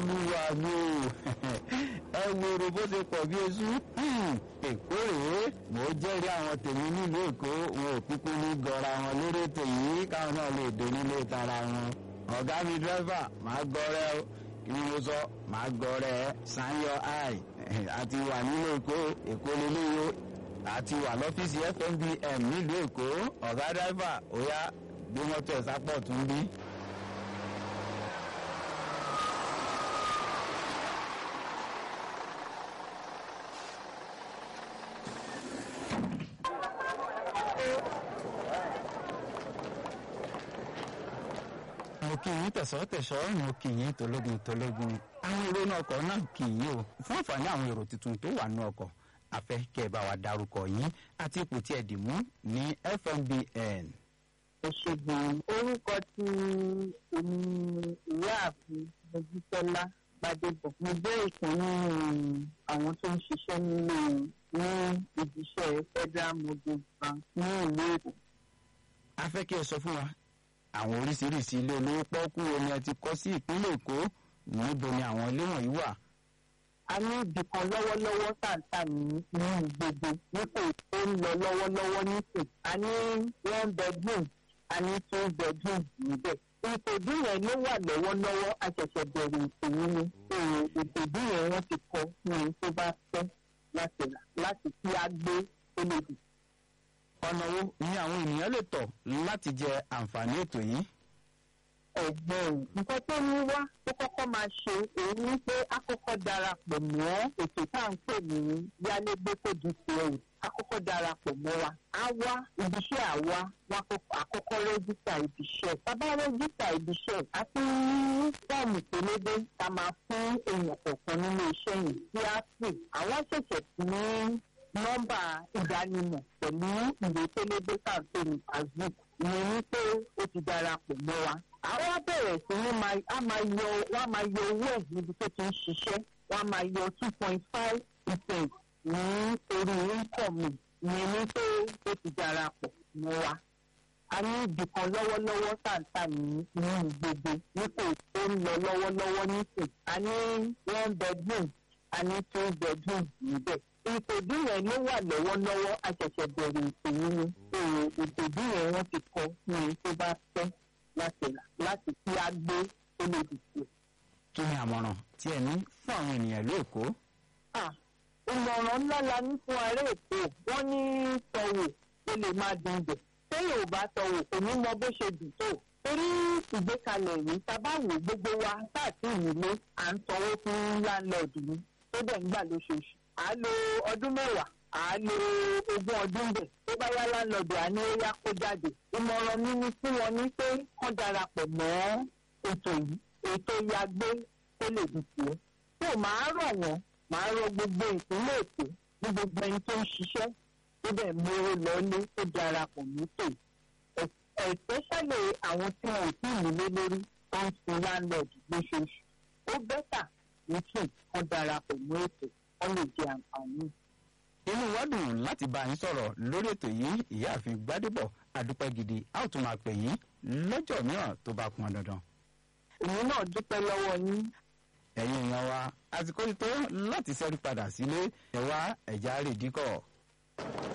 olúwa mi o ẹ wo èrò bó ṣe pọ̀ bí eṣú èkó rèé mò ń jẹ́rìí àwọn tèmi nílùú èkó wọn ò kúkú ní gọra wọn lórí ètò yìí káwọn náà lè dé nílé tara wọn ọ̀gá mi dírẹ́fà máa gọrẹ́ o kí ni mo sọ máa gọrẹ́ sanyo eye àti wà nílùú èkó èkó lélẹ́yìí àti wà lọ́fíìsì fmbm nílùú èkó ọ̀gá dírẹ́fà ó yá gbé mọ́tò ẹ̀ sápọ̀ tún bí. mo kì í tẹ̀sọ́ tẹ̀sọ́ mo kì í tológun tológun àwọn èrò náà ọkọ̀ náà kì í o fún àǹfààní àwọn èrò tuntun tó wà nínú ọkọ̀ afẹ́ kẹ́ ẹ bá wa dárúkọ yín àti ipò tí ẹ dì mú ní fmbn. òṣègùn orúkọ tí èmi ìyáàfin mojísọ́lá gbadebo mo jẹ́ ìkan nínú àwọn tó ń ṣiṣẹ́ nínú ní ibiṣẹ́ federal mortgage bank ní ìlú èkó. afẹ́ kí ẹ sọ fún wa àwọn oríṣiríṣi ilé olówó pọ́ọ́kú wo ni ẹ ti kọ́ sí ìpínlẹ̀ èkó níbo ni àwọn ilé wọ̀nyí wà. a ní ibì kan lọ́wọ́lọ́wọ́ tàǹtà ní ní gbogbo nípò tó ń lọ lọ́wọ́lọ́wọ́ nísìn a ní one bedroom a ní two bedroom níbẹ̀. ìtòjú yẹn ló wà lọ́wọ́lọ́wọ́ a ṣẹ̀ṣẹ̀ bẹ̀rẹ̀ ìtòyí ni ìtòjú yẹn wọ́n ti kọ́ ní ẹni tó bá fẹ́ láti rà láti kí á gbé tó lè dùn. ọ̀nà wo ni àwọn ènìyàn lè tọ̀ láti jẹ àǹfààní ètò yìí. ẹ̀gbọ́n nǹkan tó ní wá tó kọ́kọ́ máa ṣe òun ní pé a kọ́kọ́ darapọ̀ mọ́ ètò tá à ń pè ní yálégbé tó di tiẹ̀ a kọ́kọ́ darapọ̀ mọ́ wa á wá ibiṣẹ́ àwa wọn àkọ́kọ́ rẹ́gísítà ibiṣẹ́ bàbá rẹ́gísítà ibiṣẹ́ a ti ní fọ́ọ̀mù pélébé ká máa fún èèyàn kọ̀ọ̀kan nínú iṣẹ́ yìí tí a sì àwọn ṣẹ̀ṣẹ̀ sí ní nọ́mbà ìdánimọ̀ pẹ̀lú ìwé pélébé tá à ń pè ní facebook ìyẹn ní pé ó ti darapọ̀ mọ́ wa àwọn á bẹ̀rẹ̀ sí ní a máa yọ wọ́n á máa yọ owó ẹ̀ níbi tó ti ń ṣiṣẹ́ wọ́n á máa yọ two point five percent ní orí income ìyẹn ní pé ó ti darapọ̀ mọ́ wa. a ní ibì kan lọ́wọ́lọ́wọ́ tàǹtà ní inú gbogbo nípò tó ń lọ lọ́wọ́lọ́wọ́ nísìn a ní one bedroom a ní two bedroom níbẹ̀. ìtòjú yẹn ló wà lọ́wọ́lọ́wọ́ a ṣẹ̀ṣẹ̀ bẹ̀rẹ̀ ìtòyí ni ìtòjú yẹn wọ́n ti kọ́ ní ẹni tó bá fẹ́ láti rà láti kí á gbé tó lè dìbò. kí ni àmọ̀ràn tí ẹ ní fún àwọn ènìyàn lóòkó. ìmọ̀ràn ńlá la ní fún ará èkó wọ́n ní tọ̀wò ó lè máa dùn bẹ̀. téèyàn ò bá tọ̀wò kò ní mọ bó ṣe dùn tó. torí ìgbékalẹ̀ yìí tábàwò gbogbo wa táàtì ìnílé à ń sanwó fún láńlọ́ọ̀dù ni tó dẹ̀ ń gbà lóṣooṣù. à á lo ọdún mẹ́wàá à á lo ogún ọdún bẹ̀ tó bá yá láńlọ́ọ̀dù à ní ó yá kó jáde. ìmọ̀ràn mi ni fún wọn ní pé kán darapọ̀ mọ́ ètò yìí ètò yagbé tó lè dùn tiẹ̀. tó máa rọ̀ wọ́n máa rọ gbogbo ìpínlẹ̀ èkó ní gbogbo ẹni tó ń ṣiṣẹ́ tó bẹ̀ mówó lọ́lé tó darapọ̀ mọ́tò especially àwọn tí wọn ò tí ì nílé lórí tó ń sin landlord lóṣooṣù ó bẹ́tà nítì kan darapọ̀ mọ́ ètò wọ́n lè jẹ àǹfààní. inú wa dùn láti bá yín sọ̀rọ̀ lórí ètò yìí ìyáàfin gbádébọ̀ adúpẹ́ gidi a ó tún máa pè yín lọ́jọ́ mìíràn tó bá pọn dandan. èmi náà dúpẹ́ lọ́wọ́ yín ẹ̀yin èèyàn wa àsìkò ti tó láti ṣẹ́rí padà sílé ẹ̀wá ẹ̀já rèdíkọ̀.